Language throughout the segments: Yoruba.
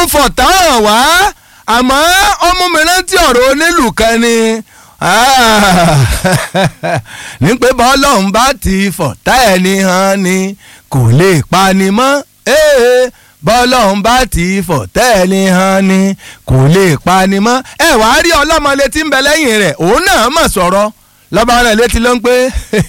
fọ̀tá hàn wá àmọ́ ọmọ mi rántí ọ̀rọ̀ onílù kan ni ní pé bọ́lọ́run bá ti fọ̀tá ẹni hàn ni kò lè pani mọ́ bọ́lọ́run bá ti fọ̀tá ẹni hàn ni kò lè pani mọ́ ẹ wàá rí ọlọ́mọlé tí ń bẹ lẹ́yìn rẹ̀ òun náà mọ̀ sọ̀rọ̀ lọ́ba rẹ̀ létí ló ń pé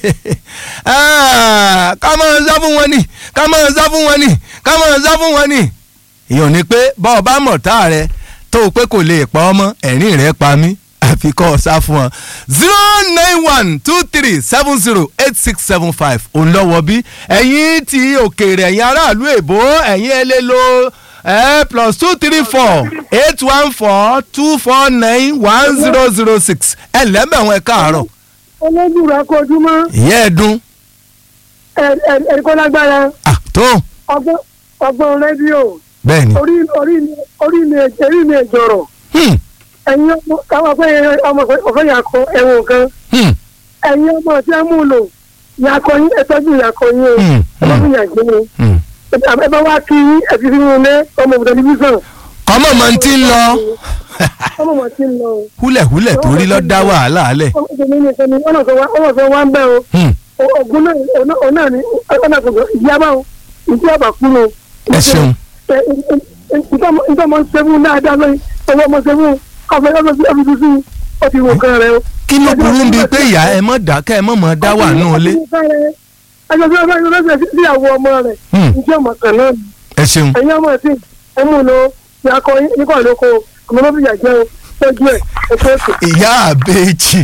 ká máa sá fún wọn ni ká máa sá fún wọn ni ká máa sá fún wọn ni. ìyọ̀n ni pé bá ọba mọ̀tá rẹ tó o pé kò lè pa ọmọ ẹ̀rín rẹ̀ pa mí àfi kọ́ ọ sá fún ọ. zero nine one two three seven zero eight six seven five òun lọ́wọ́ bí ẹ̀yin ti òkèèrè ẹ̀yin aráàlú èbó ẹ̀yin ẹ lè lo ẹ plus two three four eight one four two four nine one zero zero six ẹ lẹ́mẹ̀wọ̀n ẹ káàárọ̀ olójúra kojúmọ́ ìyá ẹ dún. ẹ̀ẹ́dẹ́gbọ́n lágbára à tó ọgbọ́n ọgbọ́n rédíò bẹ́ẹ̀ ni. orí orí mi orí mi orí mi ìjọrọ̀ Hmm, ẹ̀yin ọmọ káwọn pé ọmọ ọ̀fẹ́ yàkọ ẹ̀wọ̀n kan hmm, ẹ̀yin ọmọ tí a mú lò yàkọ yín ẹ̀tọ́jú yàkọ yín o hmm, ẹ̀tọ́jú yàgbé ni hmm. ẹ bá wá kí ẹ̀fí fi wọn lé ọmọ ìbùdó tẹlifíṣàn kọ́mọ̀ mọ̀ ń tí ń lọ ọmọ mọ̀ sí ń lọ o. húlẹ̀húlẹ̀ torí lọ́ dá wàhálà alẹ̀. ọmọ ìbùdó ní ìṣẹ́ni ọ̀nà tó wá ọmọ tó wá ń bẹ́ o Hmm, ogun náà ọ̀nà ní ọ̀nà tó ìyá bá o ìdí àbá kú o. ẹ ṣeun nǹkan mọ̀ ń sẹ́fún dáadáa lóyún ọwọ́ mọ̀ sẹ́fún ọ̀fẹ́ ọ̀fẹ́ sí ọ̀fẹ́ sí ó ti wò kan rẹ o. kí ló burú bíi pé ìyá ẹ mọ̀ dákẹ́ ẹ mọ̀ mọ̀ dá wà nù ilé. ẹjọ́ bí wọ́n bá yọ sí ìyàwó ọmọ rẹ̀ Hmm, ìjọ ọmọ kan náà ni. ẹ ṣeun ẹ̀yin ọmọ ẹ̀sìn ẹ mú un lọ yakọ nípa ìlóko ọmọ náà fi yà jẹ́ o tọ́jú ẹ̀ ẹ̀kọ́ ètò. ìyá àbẹ́jì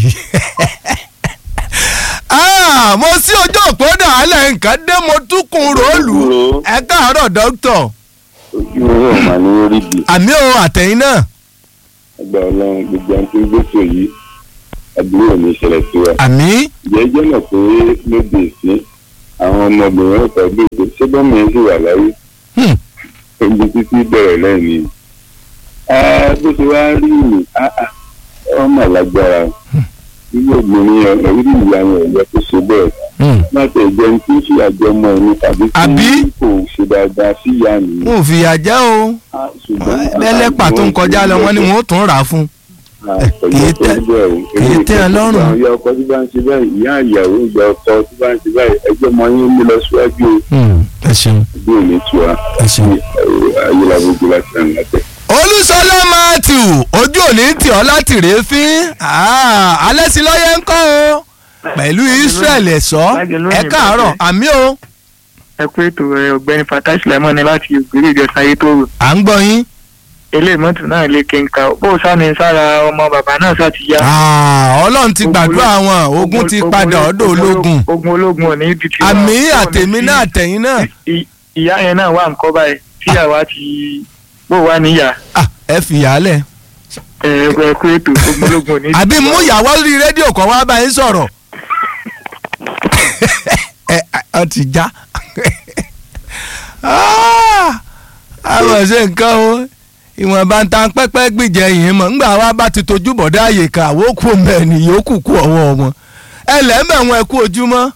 Ah, mo sí ojú òpó dàálẹ̀ nǹkan dé mo tún kun róòlù ẹ káàárọ̀ dókítà ojú ọ̀rọ̀ mà ní orí bi àmì ò àtẹ̀yìn náà ẹgbẹ́ ọlọ́run gbogbo ẹni tó ń gbèsè yìí àdúrà ní ìṣẹ̀lẹ̀ sí wa. àmì jẹ́jẹ́ mọ̀ pé lóde ìsín àwọn ọmọbìnrin ọ̀tọ̀ bí èkó ṣé bọ́mọ yẹn sì wà láyé hmm, ogun títí bẹ̀rẹ̀ lẹ́yìn ni. Ah, bó ṣe wá rí mi ah, ah, ọmọ lágbára irú obìnrin yẹn orí ìyá yẹn ẹ̀yẹ tó ṣe bẹ́ẹ̀ hmm. láti ẹ̀jẹ̀ ní tí ń ṣe àjọmọ́ ẹni tàbí Àbí? tí kò ṣe dáadáa sí ìyá mi. n ò fìyà jẹ́ o Ah, ṣùgbọ́n lẹ́lẹ́pà tó ń kọjá lọ wọ́n ní wọ́n ó tún rà á fún un. kìí tẹ́- kìí tẹ́ ẹ lọ́rùn. ìyá ọkọ tí bá ń ṣe báyìí ìyá ìyàwó ìyá ọkọ tí bá ń ṣe báyìí ẹjọ́ máa ń mú lọ síwájú Hmm, ẹ ṣeun bí ò ní tiwa ẹ ṣeun. ayélujára láti ràn látẹ. olùsọlá matthew ojú òní tì ọ́ láti rèé fín alẹ́ sí lọ́yẹ́ ń kọ́ o pẹ̀lú israel ẹ̀sọ́ ẹ káàárọ̀ àmì o ẹ kú ètò ẹ ọ̀gbẹ́ni fatai sulaiman ní láti ògbéré ìjọsìn ayé tó rò à ń gbọ́ yín. eléyìí mọ́tò náà lè kéńkà bó sáni sára ọmọ bàbá náà sá ti yá. Ah, ọlọ́run ti gbàdúrà wọn ogun ti padà ọ̀dọ̀ ológun ogun ológun ò ní ibi tí. àmì àtẹ̀mí náà àtẹ̀yìn náà ìyá yẹn náà wà nǹkan báyìí tíyàwó ti bó wà níyà Ah, ẹ fìyàlẹ̀ ẹ ẹ kú ètò ogun ológun ò ní. àbí mú ìyàwó rí rédíò kan wá báyìí sọ̀rọ̀ ẹ ọ ti já Ah, àwọn ṣe nǹkan o ìwọ̀nba ń ta pẹ́pẹ́ gbìjẹ yìí mọ̀ ńgbà wa bá ti tojú bọ̀dá àyè ká àwòkù mẹ́rin yòókù kú ọwọ́ wọn ẹ lẹ́mẹ̀ wọn ẹ kú ojúmọ́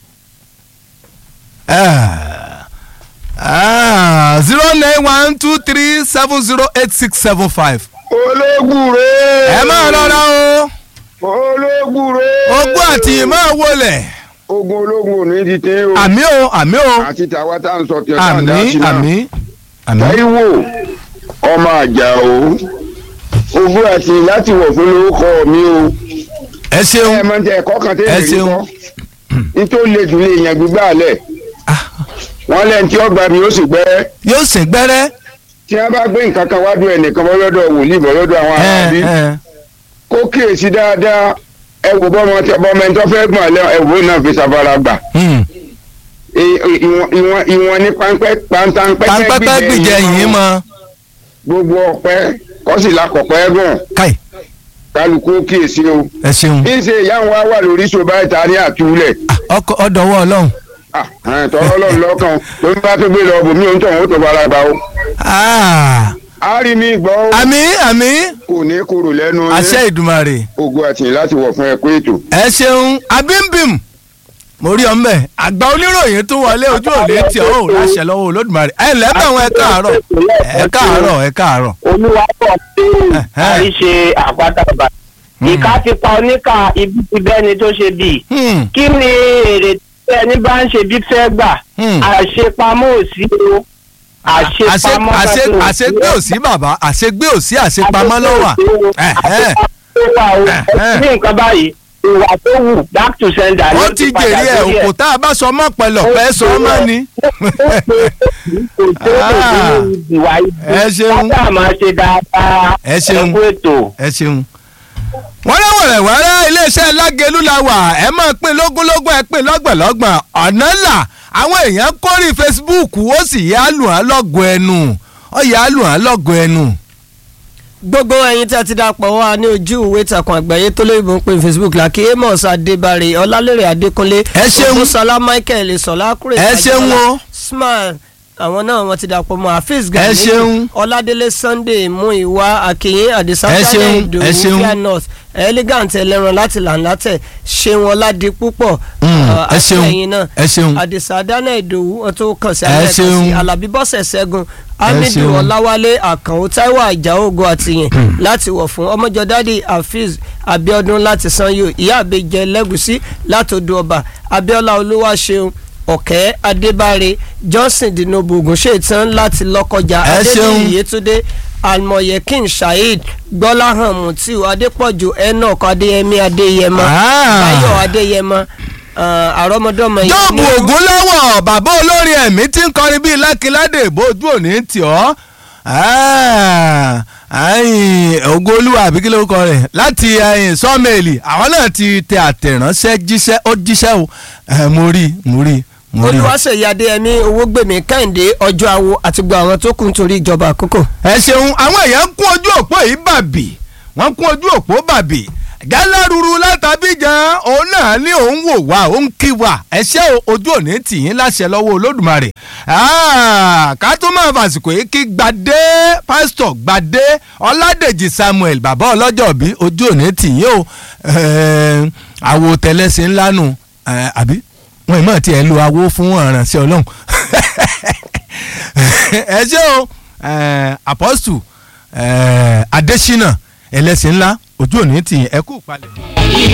zero nine one two three seven zero eight six seven five ológun rè ẹ máa rọra o ológun rè ogún àti ìmọ̀ wọlé ogun ológun ò ní ti tẹ́ o àmì o àmì o àti tàwa tá à ń sọ tí ọ̀tá àdá àmì sí náà àmì àmì Táíwò ọmọ àjà o ogún àti láti wọ̀ fún lórúkọ mi o ẹ ẹ ṣeun mọ tẹ ẹ̀kọ́ kan Ẹ tẹ́lẹ̀ rí ṣeun. kọ́ nítorí lè dùn lè yàn gbígbà lẹ̀ wọ́n lẹ́ni tí ọgbà mi ó sì gbẹ́rẹ́ yóò sìn gbẹ́rẹ́ tí wọ́n bá gbé nǹkan kan wá dùn ẹnìkan bọ́ lọ́dọ̀ wòlíì bọ́ lọ́dọ̀ àwọn ẹ aráàlú ẹ kó kíyèsí dáadáa ẹ wò bọ́mọ tí bọ́mọ ẹni tó fẹ́ gbọ̀n lẹ́ ẹ wò náà fi ṣàfara gbà hmm. I- i- ìwọ̀n ìwọ̀n ìwọ̀n ní pàǹpẹ́ pàǹtàǹpẹ́ pàǹpẹ́pẹ́ gbìjẹ yìí mọ gbogbo ọpẹ́ kọ́sì lakọ̀pẹ́ gùn káì kálukú kíyèsí o ẹ ṣeun bí ń ṣe ìyá wa wà lórí ṣọba ìta ní àtúlẹ̀ ọkọ ọdọwọ Ọlọ́run tọ́lọ́ lọ́run lọ́kàn tó ń bá tó gbé lọ bòmí òun tọ̀hún ó tó bára bá o. Ah, a rí mi gbọ́ ó àmì àmì kò ní kúrò lẹ́nu àṣẹ Ìdùmarè ogun àtìyìn láti wọ̀ fún ẹ̀kọ́ ètò. ẹ ṣeun abimbim mo rí ọ mbẹ àgbà oníròyìn tún wọlé ojú òde tí ọ ò láṣẹ lọ́wọ́ olódùmarè ẹ lẹ́bẹ̀ wọn ẹ káàárọ̀ ẹ káàárọ̀ ẹ káàárọ̀. olúwa pọ̀ pé Ẹ̀hẹ́. àríṣe àpáta bàbá ìka ti pa oníkà ibi ti bẹ́ni tó ṣe bíi Hmm, kí ni èrè tí ẹni bá ń ṣe bí fẹ́ gbà Hmm. àṣepamọ́ ò sí o àṣe àṣepamọ́ àṣe kankan ò àṣegbé ò sí bàbá àṣegbé ò sí àṣepamọ́ ló wà. Ẹ̀hẹ́. Ẹ̀hẹ́. ní nǹkan báyìí ìwà tó wù back to sender ló ó ti padà jèrè ẹ lórí òkò tá a bá sọ mọ́ pẹ̀lọ́ pẹ́ sọ mọ́ ni. kò tó kò tó ní ìwà ibi ẹ ṣeun. ká máa ṣe dáadáa Ẹ ṣeun. ẹ kú ètò. ẹ ṣeun. wọ́n rẹ́ wẹ̀rẹ̀wẹ̀rẹ̀ iléeṣẹ́ lágẹ̀lú la wà ẹ máa pín lógúnlógún ẹ pín lọ́gbọ̀nlọ́gbọ̀n ọ̀nà là àwọn èèyàn kórì Facebook ó sì yá lù án lọ́gọ̀ ẹnu ó yá lù án lọ́gọ̀ ẹnu. gbogbo ẹyin tí a ti dapò wá ní ojú ìwé ìtàkùn àgbáyé tó lóyìnbó ń pè ní facebook la kí amos adébárè ọlálérè adékúnlé Ẹ ṣeun. ògbósọlá michael ìsọlá kúrè Ẹ ṣeun o. smile àwọn náà wọn ti dapò mọ́ hafiz Ẹ gani ṣeun. ọládélé sunday muiwa akínyìn àdìsá Ẹ ṣeun, ìdòwú ẹ ṣeun. fia north elegant ẹlẹ́ran láti làǹlátẹ̀ ṣeun ọládì púpọ̀ Mm, uh, ẹ ṣeun, àtìlẹ́yìn náà ẹ ṣeun. àdìsá dáná ìdòwú wọn tó kàn sí Ẹ alẹ́ kan sí ṣeun. alábí bọ́sẹ̀ ṣẹ́gun hamidu ṣeun. ọláwálé àkànó táíwò àjàógo àtìyìn láti wọ̀ fún ọmọjọ́dádì hafiz abiodun láti sanyo ìyá àbẹjẹ lẹ́gùsí láti odò ọba abiola olúwaṣeun ọ̀kẹ́ adébáre johnson dinobu ogunṣetán láti lọ́kọjà Ẹ ṣeun. adébíyì yétúndé almoyekin saheed gbọ́láhàn mutiu adépọ̀jù enoch adéyẹmí adéyẹmọ Ah. báyọ̀ adéyẹmọ ah, àrọ́mọdọ́mọ yìí jọ́ọ̀bù ní- ògúnlọ́wọ̀ bàbá olórin ẹ̀mí tí ń kọrin bíi lákìládé ìbòjú òní tì ọ́ ògo olúwa àbí kí ló kọ rẹ̀ láti sọ́mẹ̀lì àwọn náà ti tẹ àtẹ̀ránṣẹ́ jíṣẹ́ ó jíṣẹ́ o Eh, mo rí mo rí mo rí. olùwàṣẹ̀yí adéyẹmí owógbèmí kẹ́hìndé ọjọ́ àwo àti gbogbo àwọn tó kù nítorí ìjọba àkókò. ẹ ṣeun àwọn èèyàn kún ojú òpó yìí bàbì wọ́n kún ojú òpó bàbì gáláruru látàbíjan òun náà ní òun wò wá òun kí wá ẹ ṣé o ojú òní tì yín láṣẹ lọ́wọ́ olódùmarè Ah, ká tó máa fàsìkò yìí kí gbadé pásítọ̀ gbadé ọládèjì samuel bàbá ọlọ́jọ́ bí ojú òní tì yín o Eh, àwo tẹlẹsìn ńlá nù Eh, àbí wọn ì mọ̀ tí ẹ lo awo fún àrànṣẹ́ ọlọ́run ẹ ṣé o eh, apostle eh, adesina ẹlẹ́sìn ńlá ojú òní tì yín ẹ kú palẹ̀.